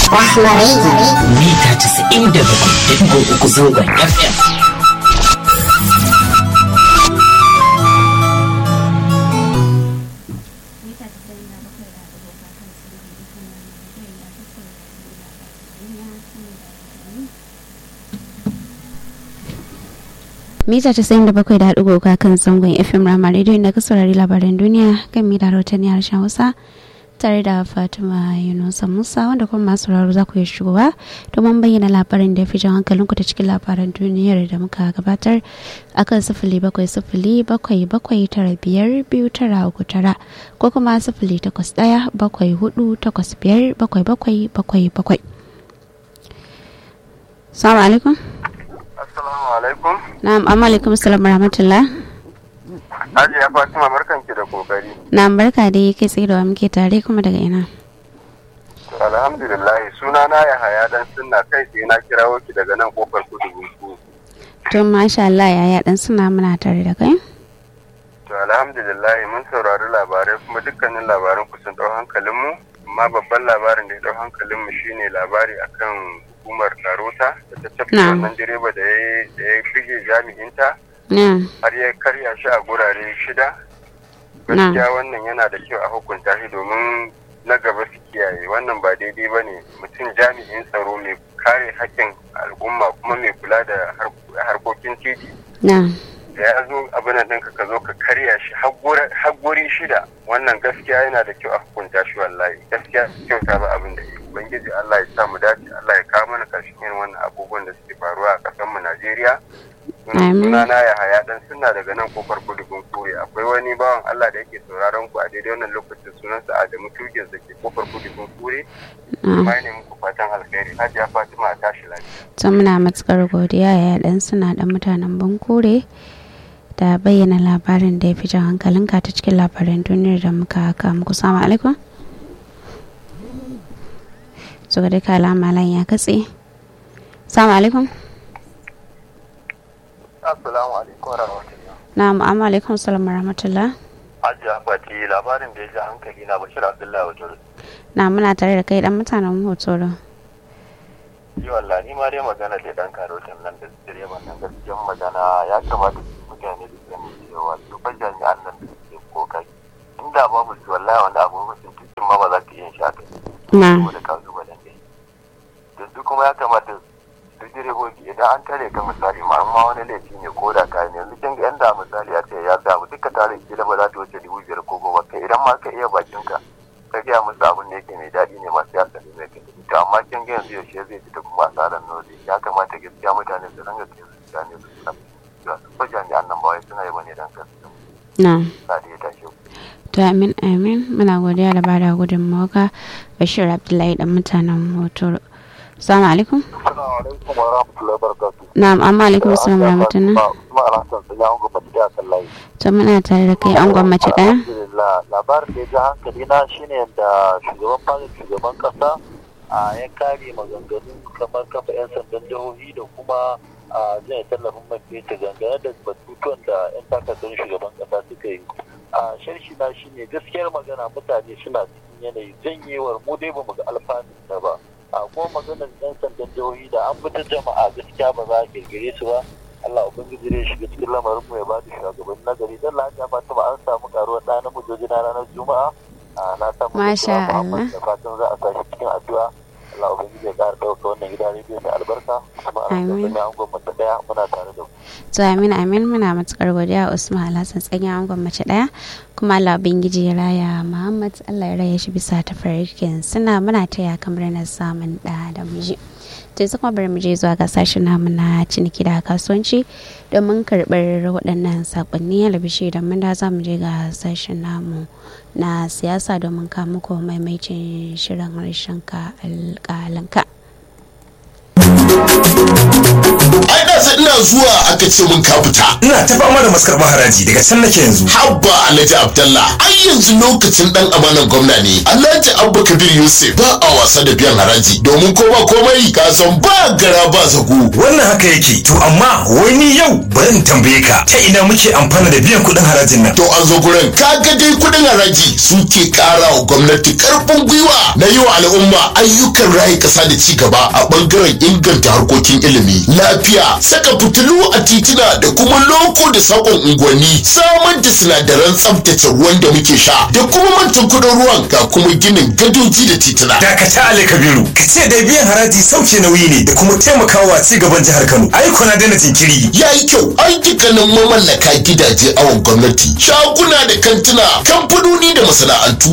Rahma Radio. mita 97.3 zangon FM. mita casa'in da bakwai da haɗu ga kan zangon fm rama radio inda ka saurari labaran duniya kan mita rahotanni harshen hausa tare da fatima yunusa musa wanda kuma masu sauraro za ku iya shigowa domin bayyana labarin da ya fi jan hankalinku ta cikin labaran duniyar da muka gabatar akan sifili bakwai sifili bakwai bakwai tara biyar biyu tara uku tara ko kuma sifili takwas ɗaya bakwai hudu takwas biyar bakwai bakwai bakwai bakwai salamu alaikum Assalamu alaikum. na'am amma alaikum salam rahmatullah Hajiya Fatima barkanki da kokari. na'am barka dai kai tsaye da wa muke tare kuma daga ina To alhamdulillah suna na ya haya dan sunna kai sai na kirawo ki daga nan kofar kudu bunku. to masha Allah yaya dan suna muna tare da kai To alhamdulillah mun saurari labarai kuma dukkanin labaran ku sun dau hankalin mu amma babban labarin da ya dau hankalin mu shine labari akan hukumar Karota da ta tafi Na'am. wannan direba da ya da ya bige jami'inta na har ya karya shi a gurare shida. gaskiya wannan yana da kyau a hukunta shi domin na gaba su kiyaye wannan ba daidai ba ne mutum jami'in tsaro mai kare haƙƙin al'umma kuma mai kula da har- harkokin titi na da ya zo abin nan ɗinka ka zo ka karya shi har gura- har guri shida wannan gaskiya yana da kyau a hukunta shi wallahi gaskiya kyauta ba abin da ya yi. ubangiji Allah ya sa mu dace Allah ya kawo mana ƙarshen irin wannan abubuwan da suke faruwa a ƙasar mu Najeriya Amin. sunana ya haya dan suna daga nan kofar kudu kure akwai wani bawan Allah da yake sauraron ku a daidai wannan lokacin sunansa Adamu Tugin da ke kofar kudu kure na mai ne muku fatan alkhairi Hajiya Fatima a tashi lafiya to muna matukar godiya yaya dan suna dan mutanen bankure da bayyana labarin da ya fi jan hankalinka ta cikin labaran duniyar da muka haka muku salamu alaikum so ga duka alama layin ya katse salamu alaikum Assalamu alaikum wa rahmatullah na'am amma alaikum salam rahmatullah Hajiya Fati labarin da ya ji hankali na Bashir Abdullahi Wajen na muna tare da kai dan mutanen hotoro Yi wallah ni ma dai magana da dan karotin nan da direban nan gaskiyan magana ya kamata mutane da sani cewa su fa jami'an nan da suke kokari inda babu su wallahi wanda abubuwan cikin ma ba za ka iya sha kai na saboda kalubalen da yanzu kuma ya kamata duk direbobi idan an tare ka misali ma amma wani laifi ne ko da ka ne yanzu kin ga yanda misali ya ce ya samu duka tare kila ba za ta wuce dubu biyar ko goma kai idan ma ka iya bakin ka ka gaya musu abin da yake mai daɗi ne masu yasa ne mai kai to amma kin ga yanzu yaushe zai fita kuma asarar nodi ya kamata gaskiya mutane su ranga kai su gane su suna cewa su fa jami'an nan ba wai suna yi bane dan kansu na sa da ya tashi to amin amin muna godiya da bada gudunmawa bashir abdullahi dan mutanen hotoro salamu alaikum Assalamu alaikum wa rahmatullahi wa barakatuh. na'am amma alaikum salam rahmatullah Kuma alhassan sun yi hango mace da kan layi. to muna tare da kai an gwammace ɗaya Alhamdulillah labarin da ya ji hankali na shine yadda shugaban fadar shugaban kasa a ya kare maganganun kamar kafa 'yan sandan jihohi da kuma a zai tallafin man fetur dangane da batutuwan da 'yan takardun shugaban kasa suka yi. A sharshi na shine gaskiyar magana mutane suna cikin yanayi janyewar mu dai bamu ga alfanun ta ba. A kuma maganar 'yan sandan jihohi da an fitar jama'a gaskiya ba za a kirkire su ba. Allah Ubangiji zai shiga cikin lamarin mu ya ba da shugaban nagari dan lafiya ba ta ba an samu karuwar ɗa namiji na ranar Juma'a a na samu Masha da Allah. da fatan za a sashi cikin addu'a Allah Ubangiji ya ƙara ɗauka wannan gida rediyo mai albarka kuma a Amin. cikin an gwamnati ɗaya muna tare da ku. to amin amin muna matukar godiya usman alhassan tsanya an gwammace ɗaya kuma allah ubangiji ya raya muhammad allah ya raya shi bisa tafarkin suna muna taya kamar na samun ɗa da miji to yanzu kuma bari mu je zuwa ga sashen namu na ciniki da kasuwanci domin karɓar waɗannan saƙonni alabishi da mun da za mu je ga sashen namu na siyasa domin kawo muku maimaicin shirin harshen ka alƙalanka ai da su ina zuwa aka ce mun ka fita ina ta fama da maskarɓar haraji daga can nake yanzu habba alhaji abdallah ai yanzu lokacin dan amanan gwamna ne alhaji abba kabir yusuf ba a wasa da biyan haraji domin ko ba komai ka san ba gara ba zago wannan haka yake to amma wai ni yau bari in tambaye ka ta ina muke amfana da biyan kuɗin harajin nan to an zo gurin kaga dai kuɗin haraji suke ƙara wa gwamnati karfin gwiwa na yi wa al'umma ayyukan rayu ƙasa da ci gaba a ɓangaren inganta harkokin ilimi lafiya saka fitilu a titina da kuma loko da sakon unguwanni samar da sinadaran tsaftace ruwan da muke sha da kuma mantan kuɗin ruwan ga kuma ginin gadoji da titina dakata ali kabiru ka ce da biyan haraji sauke nauyi ne da kuma taimakawa ci gaban jihar kano ai kuna daina jinkiri ya yi kyau ayyukanin mamallaka gidaje awon gwamnati shaguna da kantuna kamfanoni da masana'antu